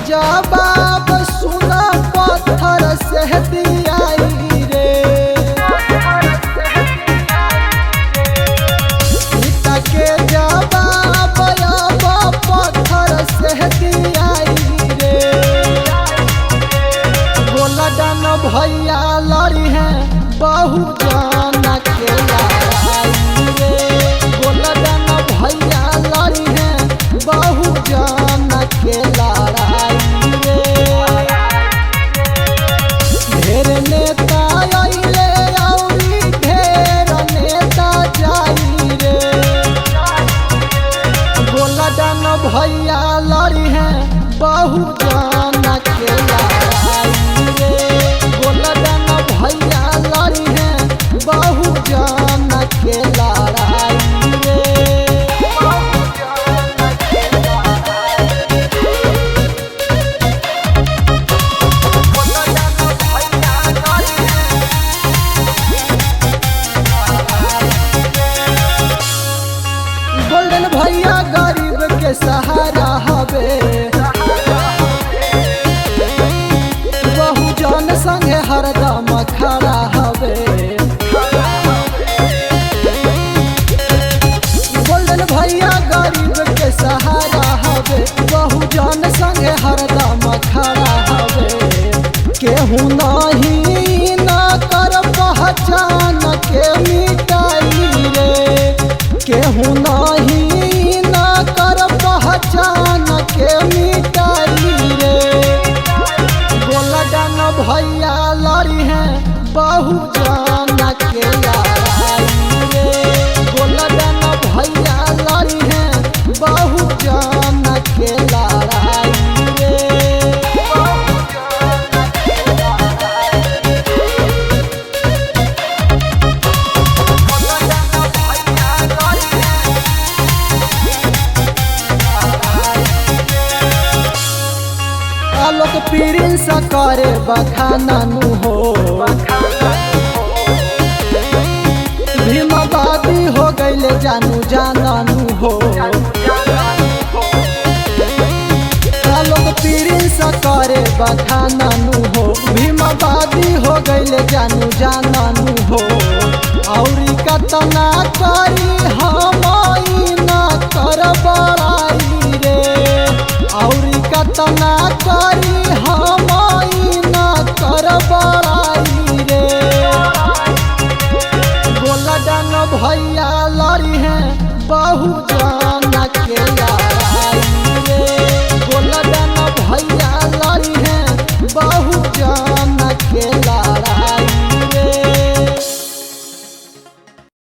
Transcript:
जवाब सुना पत्थर से दियाई रे पिता के जवाब अब पत्थर से दियाई रे बोला डन भैया लड़ी है बहु जान के लड़ाई रे बोला डन भैया लड़ी है बहु जान के लड़ाई रे ढेर नेता अइले औरी ढेर नेता जाई रे बोला डन भैया लड़ी है बहु जान के लड़ाई रे बोला डन भैया लड़ी है बहु जान के लड़ाई रे गोल्डन भैया गरीब के सहारा हवे बहु जन संगे हरदम खड़ा हवे गोल्डन भैया गरीब के सहारा हवे बहु जन संगे हरदम खड़ा हवे केहू नहीं ना कर पहचान के मिटाई रे केहू नहीं ना कर पहचान के मिटाई रे गोलडन भैया लड़ी है बहु जान के लड़ाई रे गोलडन भैया लड़ी है बहु जान के लड़ाई रे आलोक पीरिन सा करे बखाना नु हो भीमाबादी हो गईले जानू जानू हो आलोक पीरिन सा करे बखाना नु हो भीमाबादी हो गईले जानू जानू हो औरी कतना करी हम ना कर बड़ाई रे औरी कतना करी हम ना कर बड़ाई रे गोलडन भैया लड़ी है बहु